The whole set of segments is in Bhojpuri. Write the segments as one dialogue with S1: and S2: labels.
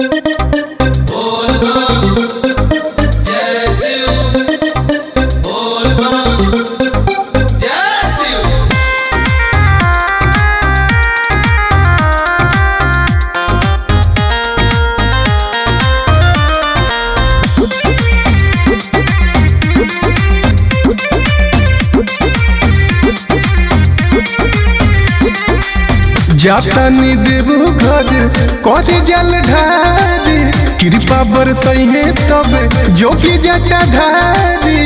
S1: जातानी देव घर करे जल ढारी कृपा बरसई है तब जोगी जटा ढारी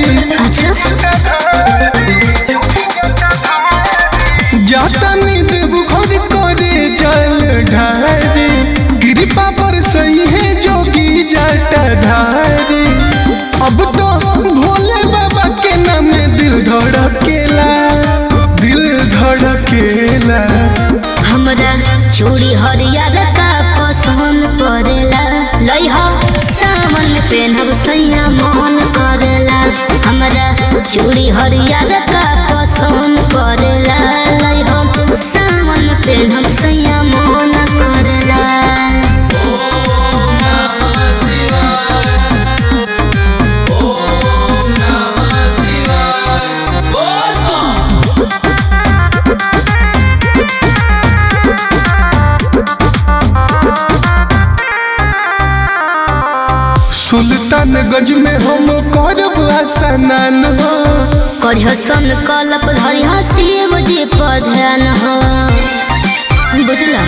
S1: जातानी देव घर करे जल ढारी कृपा बरसई है जोगी जटा ढारी अब तो भोले बाबा के नाम में दिल धड़केला दिल धड़केला
S2: हमरा चूड़ी हरियर का पसंद पड़ेला लइहा सावन पेनहब सैया मन करेला हमरा चूड़ी हरियर का पसंद पड़ेला लइहा सावन पेनहब सैया मन करेला
S1: सुल्तानगंज में हम करब स्नान हो
S2: करिह सन कलप धरिह शिव जी पधन हो बुझला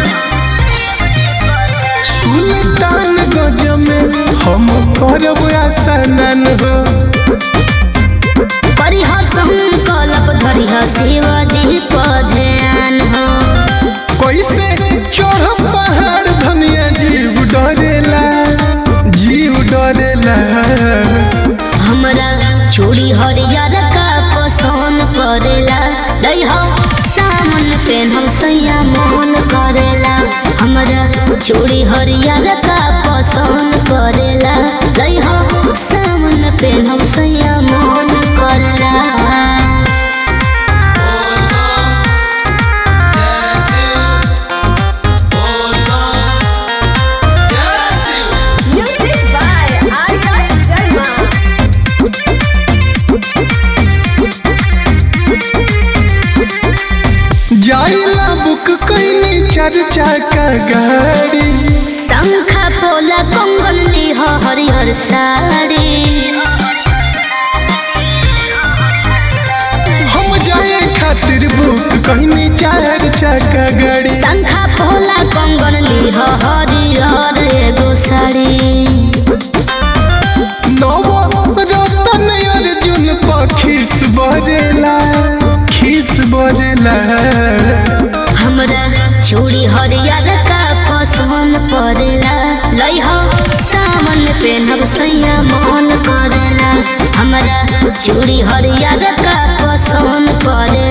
S1: सुल्तानगंज में हम करब स्नान हो
S2: करिह संकल्प धरिह शिव जी पधन हो
S1: कैसे चढ़ब पहाड़ धनिया जीव डरेला जीव डरेला
S2: हमरा चूड़ी हरियर का पसंद पड़ेला लइह सामन पेनहम सैया मोहन करेला हमरा चूड़ी हरियर का पसंद पड़ेला लइह सामन पेनहम सैया मोहन करेला
S3: Music by Arya Sharma.
S1: जाइला बुक कैनी चार चाका गाड़ी
S2: शंखा पोला कंगन लिह हरिहर साड़ी
S1: हम जाए खातिर बुक कैनी चार चाका गाड़ी
S2: शंखा पोला कंगन लिह हरिहर एगो साड़ी
S1: नवो रतन अर्जुन पखीस बजेला खीस बजेला
S2: हमरा चूड़ी हरियर का पसंद पड़ेला लइह सावन पेनहब सैया मन करेला हमरा चूड़ी हरियर का पसंद पड़ेला